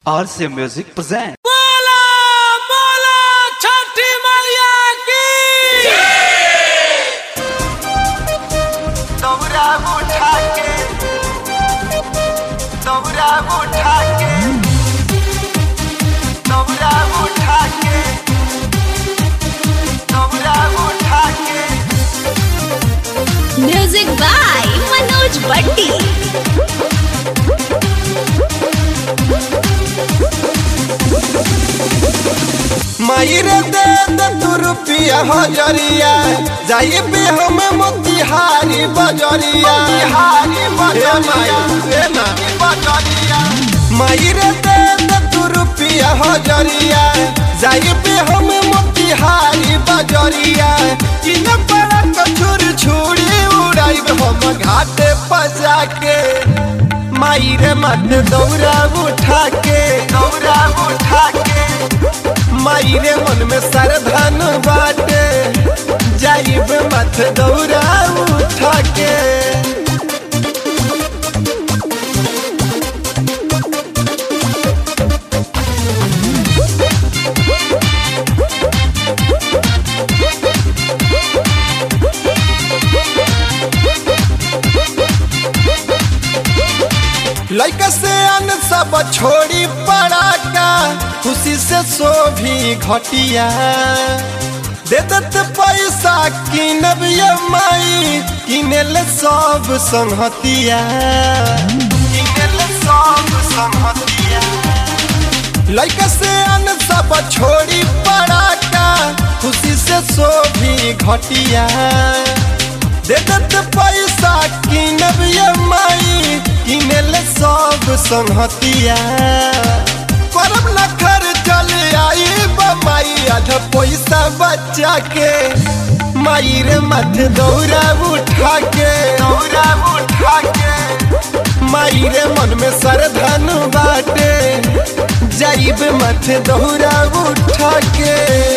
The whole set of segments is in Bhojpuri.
RC Music present. बोला बोला छठी मैया की दौरा उठा के दौरा उठा के दौरा उठा के दौरा उठा के म्यूजिक बाय मनोज भट्टी मायरे दे दे तू रुपया हजरिया जाइए पे हम मोतिहारी बजरिया हारी बजरिया बजरिया मायरे दे दे तू रुपया हजरिया जाइए पे हम मोतिहारी बजरिया किन बड़ा कछुर छुरी उड़ाई हम घाटे पजा के मायरे मत दौरा उठा के दौरा उठा के मायरे मन में सरधन बाटे जाइब मत दौरा उठा के लैका से अन सब छोड़ी पड़ा का खुशी से सो भी घटिया दे दत पैसा किनब ये माई किनेल सब संहतिया किनेल सब संहतिया लैका से अन सब छोड़ी पड़ा का खुशी से सो भी घटिया दे दत पैसा किनब ये माई किनेल सब संहतिया करब न खर चल आई बमाई आधा पैसा बचा के माई रे मत दौरा उठा के दौरा उठा के माई रे मन में सरधन बाटे जाइब मत दौरा उठा के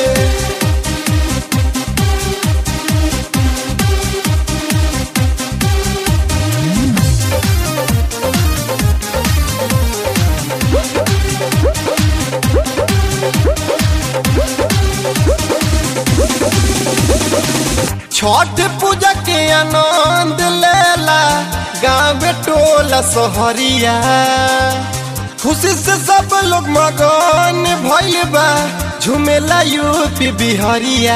छठ पूजा के आनंद लेला गाँव टोला सहरिया खुशी से सब लोग मगन भइल बा झुमेला यूपी बिहरिया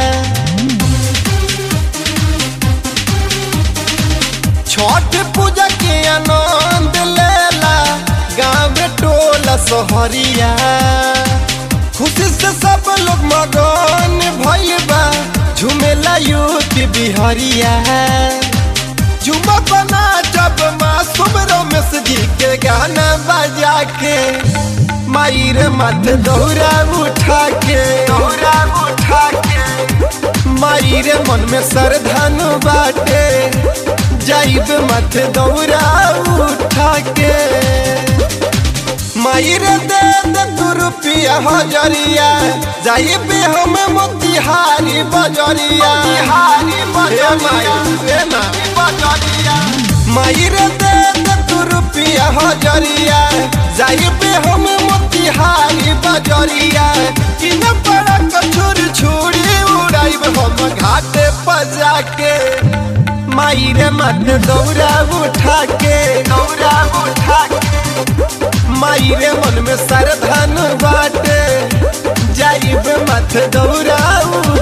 छठ पूजा के आनंद लेला गाँव टोला सहरिया खुशी से सब लोग मगन भइल बा झुमेला यूपी बिहरिया झुमा बना जब मासूम रमेश जी के गाना बजा के माई रे मत दौरा उठा के दौरा उठा के माई रे मन में सरधन बाटे जाइब मत दौरा उठा के मायर दे दे तू रुपया हजरिया जाइए पे हम मोतिहारी बजरिया हारी बजरिया मायर दे दे तू रुपया हजरिया जाइए पे हम मोतिहारी बजरिया किन बड़ा कछुर छुरी उड़ाइब हम घाटे पजा के मायर मत दौरा उठा के दौरा उठा के मायरे मन में सरधन बाटे जाइब मत दौड़ा